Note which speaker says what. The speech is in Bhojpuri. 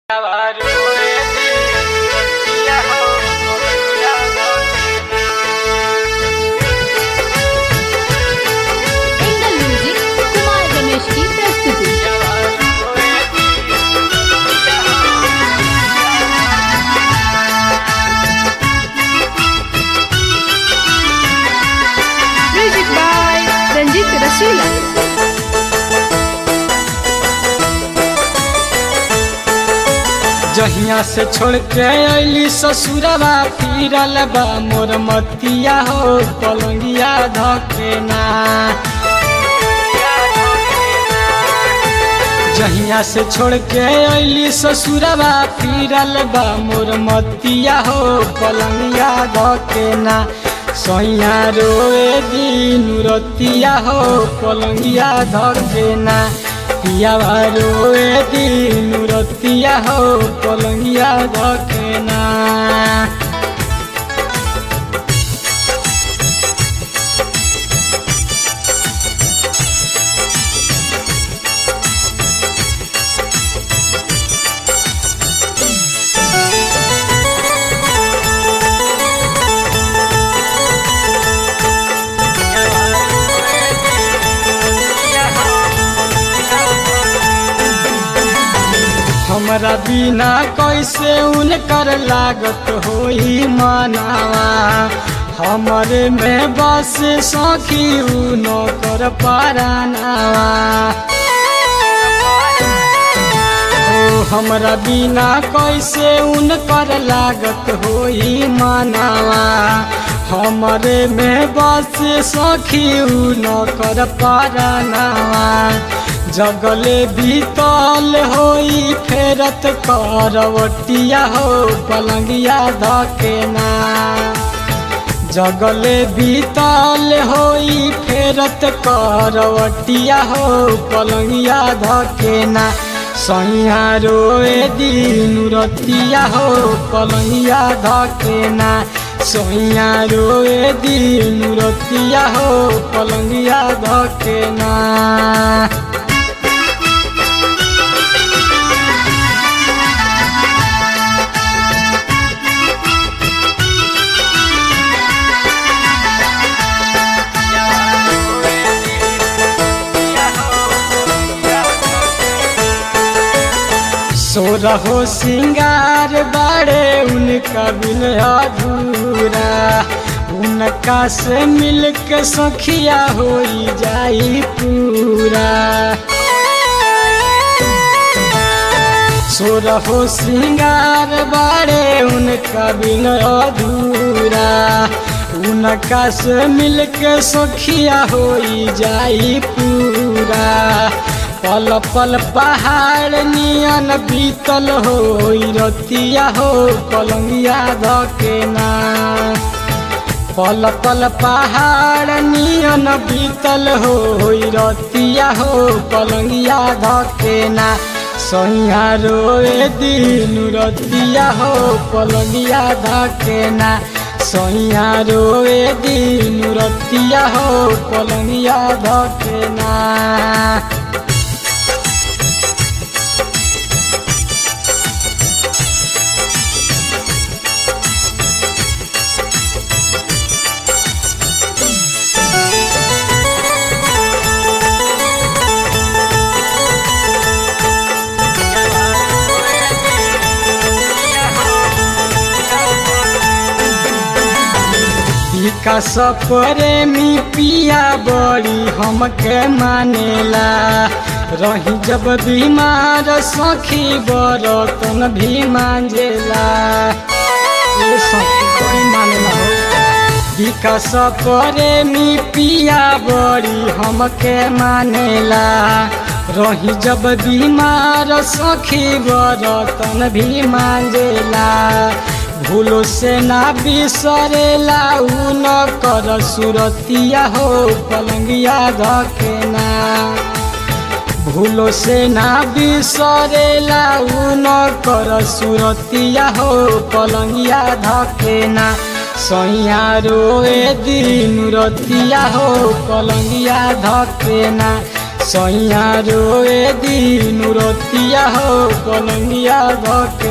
Speaker 1: एंगल म्यूजिक कुमार रमेश की प्रस्तुति
Speaker 2: म्यूजिक बाय रंजीत रसूला
Speaker 3: जहिया से छोड़ के अली ससुरवा फिरल बा मोर मतिया हो पलंगिया धकेना जहिया से छोड़ के अली ससुरवा फिरल बा मोर मतिया हो पलंगिया धकेना सैया रोए दिन रतिया हो पलंगिया धकेना पियावा रोए दिन रतिया हो पलंगिया धकेना हमरा बिना कैसे उनकर लागत होई मनावा हमरे में बस सखी उनो कर पारानावा ओ हमरा बिना कैसे उनकर लागत होई मनावा हमरे में बस सखी उनो कर पारानावा जगले बीतल होई फेरत करवटिया हो पलंगिया धकेना जगले बीतल होई फेरत करवटिया हो पलंगिया धकेना सैया रोए दिन रतिया हो पलंगिया धकेना सैया रोए दिन रतिया हो पलंगिया धकेना सोरहो सिंगार बाड़े उनका बिन अधूरा उनका से मिल के सखिया हो जाई पूरा सोरहो सिंगार बाड़े उनका बिन अधूरा उनका से मिल के सखिया हो जाई पूरा पल पल पहाड़ नियन बीतल हो रतिया हो पलंगिया धकेना पल पल पहाड़ नियन बीतल हो रतिया हो पलंगिया धकेना सैया रोए दिन रतिया हो पलंगिया धकेना सैया रोए दिन रतिया हो पलंगिया धकेना विकास प्रेमी पिया बड़ी हमके मानेला रही जब बीमार सखी बरतन भी मांजेला ए सखी बड़ी मानेला हो विकास प्रेमी पिया बड़ी हमके मानेला रही जब बीमार सखी बरतन भी मांजेला भूलो से ना बिसरेला उ न कर सुरतिया हो पलंगिया धकेना भूलो से ना बिसरेला उ न कर सुरतिया हो पलंगिया धकेना सैया रोए दिन रतिया हो पलंगिया धकेना सैया रोए दीनु रतिया हो पलंगिया धके